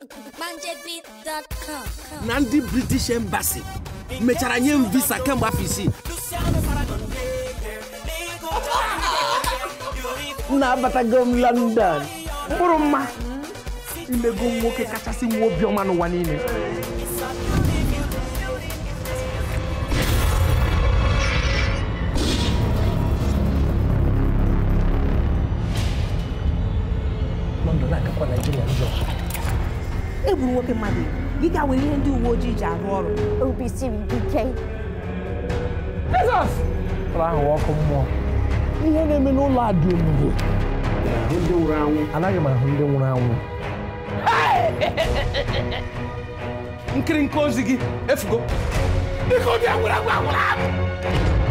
manjebeat.com. na ndị british embassy mechara nye m visa kemgbe afọ isii na-abatago m london mkpụrụ mma imego m nwoke kachasị nwe obiọma n'ụwa niile london agakwa naijiria njọ egburu nwoke mmadụ gị ga were ihe ndị uwe ojii ji arụ ọrụ obi siri ike jizọs ụlọ ahụ ọkụ mmụọ ihe na-eme n'ụlọ a dị omimi anaghị m ahụ ndị nwụrụ anwụ nkiri nke ozi gị efugo biko bịa gwụrụ agwa gwụrụ